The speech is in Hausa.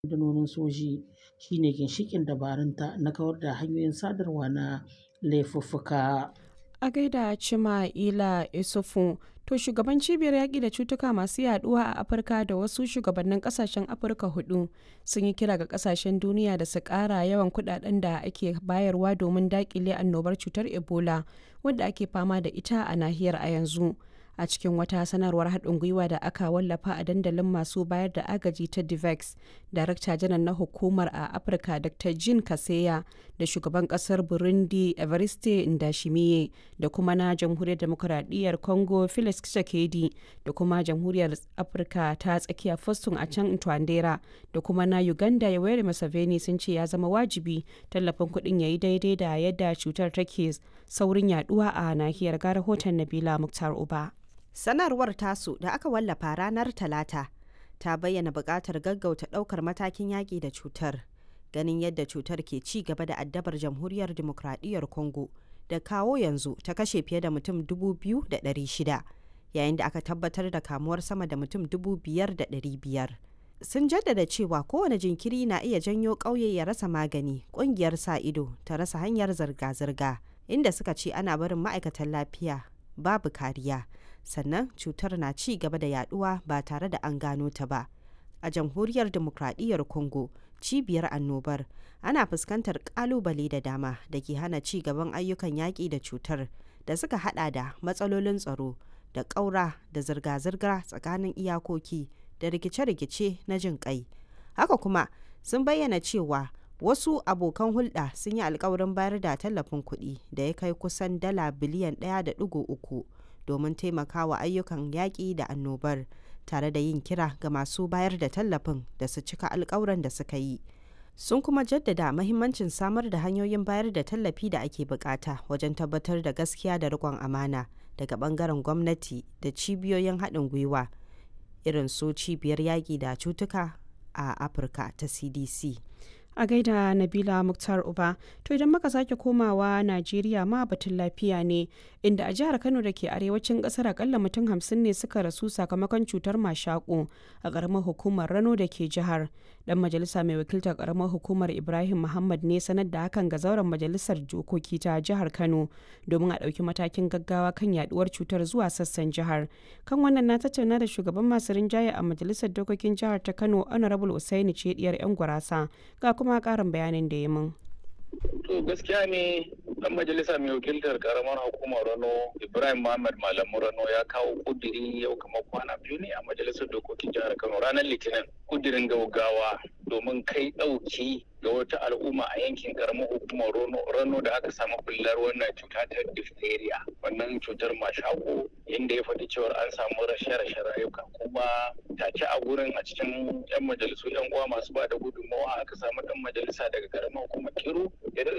rundunonin soji shine ginshiƙin dabarunta na kawar da hanyoyin sadarwa na laifuffuka. A gaida Chima'ila Isufu, to shugaban cibiyar yaƙi da cutuka masu yaduwa a Afirka da wasu shugabannin ƙasashen Afirka hudu sun yi kira ga ƙasashen duniya da su ƙara yawan kuɗaɗen da ake bayarwa domin daƙile annobar cutar Ebola wadda ake fama da ita a nahiyar a yanzu. a cikin wata sanarwar haɗin gwiwa da aka wallafa a dandalin masu bayar da agaji ta divex darakta janar na hukumar a afirka dr jean kaseya da shugaban ƙasar burundi evariste ndashimiye da kuma na jamhuriyar demokuraɗiyyar congo felix tshisekedi da kuma jamhuriyar afirka ta tsakiya foston a can twandera da kuma na uganda yoweri museveni sun ce ya zama wajibi tallafin kuɗin ya yi daidai da yadda cutar take saurin yaduwa a nahiyar ga rahoton nabila muktar uba Sanarwar tasu da aka wallafa ranar Talata ta bayyana buƙatar gaggauta ɗaukar matakin yaƙi da cutar, ganin yadda cutar ke ci gaba da addabar jamhuriyar demokradiyyar Congo da kawo yanzu ta kashe fiye da mutum 2,600 yayin da aka tabbatar da kamuwar sama da mutum 5,500. Sun jaddada cewa kowane jinkiri na iya janyo ƙauye ya rasa magani, ƙungiyar sa ido ta rasa hanyar zirga-zirga, inda suka ce ana barin ma'aikatan lafiya babu kariya. sannan cutar na ci gaba da yaduwa ba tare da an gano ta ba a jamhuriyar demokradiyyar congo cibiyar annobar ana fuskantar kalubale da dama da ke hana ci gaban ayyukan yaƙi da cutar da suka hada da matsalolin tsaro da ƙaura da zirga-zirga tsakanin iyakoki da rikice-rikice na jin kai haka kuma sun bayyana cewa wasu abokan hulɗa sun yi alkawarin bayar da tallafin kuɗi da ya kai kusan dala biliyan 1.3 domin taimakawa ayyukan yaƙi da annobar tare da yin kira ga masu bayar da tallafin da su cika alkawuran da suka yi sun kuma jaddada mahimmancin samar da hanyoyin bayar da tallafi da ake bukata wajen tabbatar da gaskiya da riƙon amana daga bangaren gwamnati da cibiyoyin haɗin gwiwa irin su cibiyar yaƙi da cutuka a afirka ta cdc a gaida nabila muktar uba to idan muka sake komawa najeriya ma batun lafiya ne inda a jihar kano da ke arewacin kasar akalla mutum hamsin ne suka rasu sakamakon cutar mashaƙo a ƙaramar hukumar rano da ke jihar dan majalisa mai wakiltar ƙaramar hukumar ibrahim muhammad ne sanar da hakan ga zauren majalisar dokoki ta jihar kano domin a ɗauki matakin gaggawa kan yaduwar cutar zuwa sassan jihar kan wannan na tattauna da shugaban masu rinjaye a majalisar dokokin jihar ta kano honorable usaini ce diyar yan gurasa ga kuma karin bayanin da ya min. To gaskiya ne dan majalisa mai wakiltar karamar hukumar Rano Ibrahim Muhammad Malamu Rano ya kawo kudiri yau kamar kwana biyu ne a majalisar dokokin jihar Kano ranar Litinin kudirin gaugawa domin kai ɗauki ga wata al'umma a yankin karamar hukumar Rano da aka samu bullar wannan cuta ta diphtheria wannan cutar mashako inda ya faɗi cewar an samu rashe-rashe rayuka kuma take a gurin a cikin 'yan majalisu 'yan uwa masu ba da gudunmawa aka samu ɗan majalisa daga karamar hukumar Kiru ya